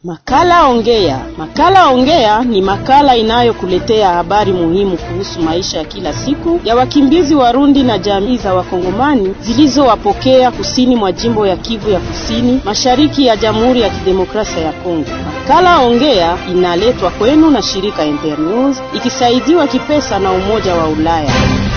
Makala Ongea. Makala Ongea ni makala inayokuletea habari muhimu kuhusu maisha ya kila siku ya wakimbizi Warundi na jamii za Wakongomani zilizowapokea kusini mwa jimbo ya Kivu ya Kusini, mashariki ya Jamhuri ya Kidemokrasia ya Kongo. Makala Ongea inaletwa kwenu na shirika Internews ikisaidiwa kipesa na Umoja wa Ulaya.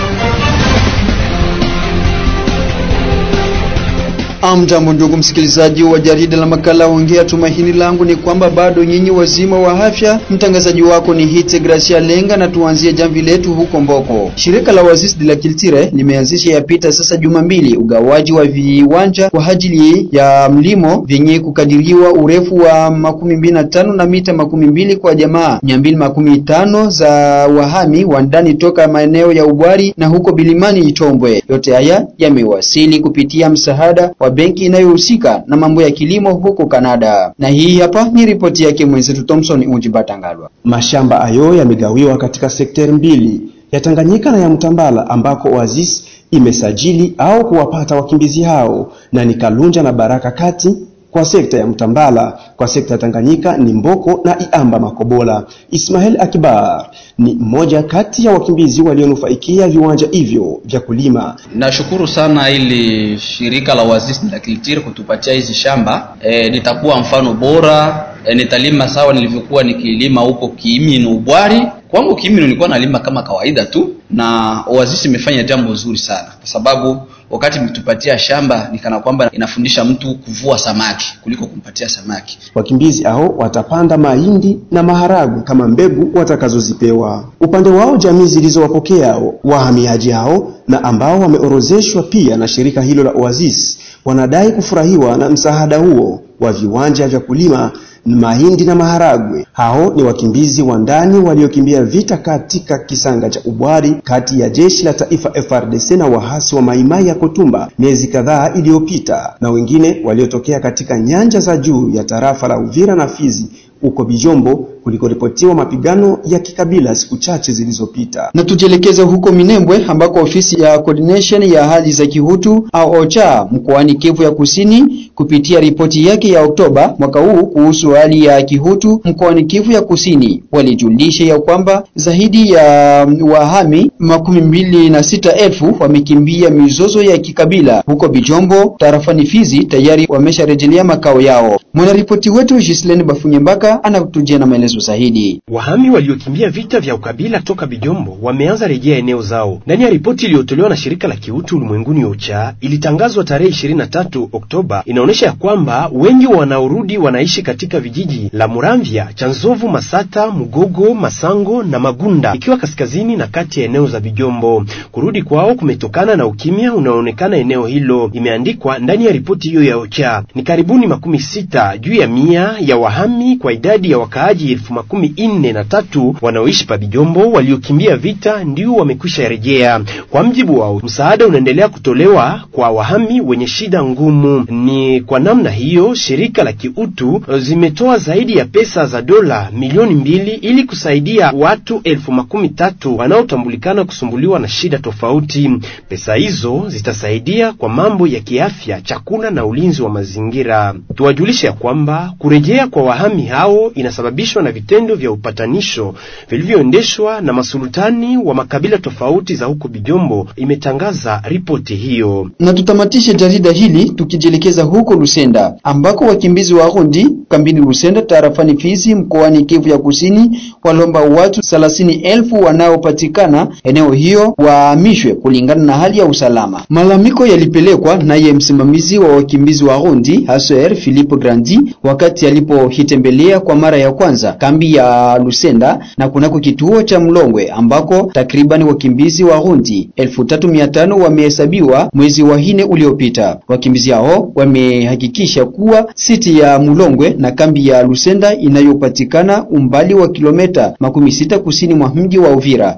Amjambo ndugu msikilizaji wa jarida la makala ongea. Tumaini langu ni kwamba bado nyinyi wazima wa afya. Mtangazaji wako ni Hite Gracia Lenga, na tuanzie jamvi letu huko Mboko. Shirika la Wazis de la Culture limeanzisha yapita sasa juma mbili ugawaji wa viwanja kwa ajili ya mlimo vyenye kukadiriwa urefu wa makumi mbili na tano na mita makumi mbili kwa jamaa mia mbili makumi tano za wahami wa ndani toka maeneo ya Ubwari na huko Bilimani Itombwe. Yote haya yamewasili kupitia msaada wa benki inayohusika na mambo ya kilimo huko Kanada. Na hii hapa ni ripoti yake mwenzetu Thompson Ujibatangalwa. Mashamba hayo yamegawiwa katika sekteri mbili ya Tanganyika na ya Mtambala ambako Oasis imesajili au kuwapata wakimbizi hao na ni Kalunja na Baraka kati kwa sekta ya Mtambala. Kwa sekta ya Tanganyika ni Mboko na Iamba Makobola. Ismail Akibar ni mmoja kati ya wakimbizi walionufaikia viwanja hivyo vya kulima. Nashukuru sana ili shirika la Oasis de la Culture kutupatia hizi shamba e, nitakuwa mfano bora e, nitalima sawa nilivyokuwa nikilima huko Kiimino Ubwari. Kwangu Kiimino nilikuwa nalima kama kawaida tu, na Oasis imefanya jambo zuri sana kwa sababu wakati mtupatia shamba nikana kwamba inafundisha mtu kuvua samaki kuliko kumpatia samaki. Wakimbizi hao watapanda mahindi na maharagu kama mbegu watakazozipewa. Upande wao, jamii zilizowapokea wahamiaji hao na ambao wameorozeshwa pia na shirika hilo la Oasis wanadai kufurahiwa na msaada huo wa viwanja vya kulima mahindi na maharagwe. Hao ni wakimbizi wa ndani waliokimbia vita katika kisanga cha Ubwari kati ya jeshi la taifa FRDC na wahasi wa Maimai ya Kotumba miezi kadhaa iliyopita, na wengine waliotokea katika nyanja za juu ya tarafa la Uvira na Fizi huko Bijombo kulikoripotiwa mapigano ya kikabila siku chache zilizopita. Na tujielekeze huko Minembwe ambako ofisi ya coordination ya hali za kihutu au OCHA mkoani Kivu ya Kusini kupitia ripoti yake ya Oktoba mwaka huu kuhusu hali ya kihutu mkoani Kivu ya Kusini walijulisha ya kwamba zaidi ya wahami makumi mbili na sita elfu wamekimbia mizozo ya kikabila huko Bijombo tarafani Fizi, tayari wamesharejelea makao yao. Mwanaripoti wetu Gislaine Bafunyembaka anatujia na maelezo zaidi. Wahami waliokimbia vita vya ukabila toka Bijombo wameanza rejea eneo zao. Ndani ya ripoti iliyotolewa na shirika la kiutu ulimwenguni OCHA ilitangazwa tarehe 23 Oktoba, inaonyesha ya kwamba wengi wanaorudi wanaishi katika vijiji la Muramvya, Chanzovu, Masata, Mugogo, Masango na Magunda, ikiwa kaskazini na kati ya eneo za Bijombo. Kurudi kwao kumetokana na ukimya unaoonekana eneo hilo, imeandikwa ndani ya ripoti hiyo ya OCHA. Ni karibuni makumi sita juu ya mia ya wahami kwa idadi ya wakaaji elfu makumi nne na tatu wanaoishi pa Bijombo waliokimbia vita ndio wamekwisha rejea. Kwa mjibu wao, msaada unaendelea kutolewa kwa wahami wenye shida ngumu. Ni kwa namna hiyo shirika la kiutu zimetoa zaidi ya pesa za dola milioni mbili ili kusaidia watu elfu makumi tatu wanaotambulikana kusumbuliwa na shida tofauti. Pesa hizo zitasaidia kwa mambo ya kiafya, chakula na ulinzi wa mazingira. Tuwajulishe ya kwamba kurejea kwa wahami hao inasababishwa na vitendo vya upatanisho vilivyoendeshwa na masultani wa makabila tofauti za huko Bijombo, imetangaza ripoti hiyo. Na tutamatishe jarida hili tukijielekeza huko Lusenda ambako wakimbizi wa Rundi kambini Lusenda tarafani Fizi mkoani Kivu ya Kusini walomba watu thelathini elfu wanaopatikana eneo hiyo wahamishwe kulingana na hali ya usalama. Malalamiko yalipelekwa naye msimamizi wa wakimbizi wa Rundi Hasoer Philippe Grandi wakati alipohitembelea kwa mara ya kwanza kambi ya Lusenda na kunako kituo cha Mlongwe ambako takriban wakimbizi wa Rundi 3500 wamehesabiwa mwezi wa nne uliopita. Wakimbizi hao wamehakikisha kuwa siti ya Mlongwe na kambi ya Lusenda inayopatikana umbali wa kilomita makumi sita kusini mwa mji wa Uvira.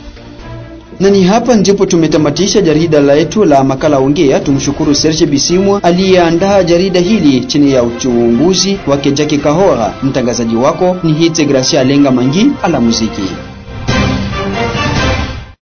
Na ni hapa ndipo tumetamatisha jarida letu la makala ongea. Tumshukuru Serge Bisimwa aliyeandaa jarida hili chini ya uchunguzi wake Jackie Kahora. Mtangazaji wako ni Hite Gracia Lenga Mangi ala muziki.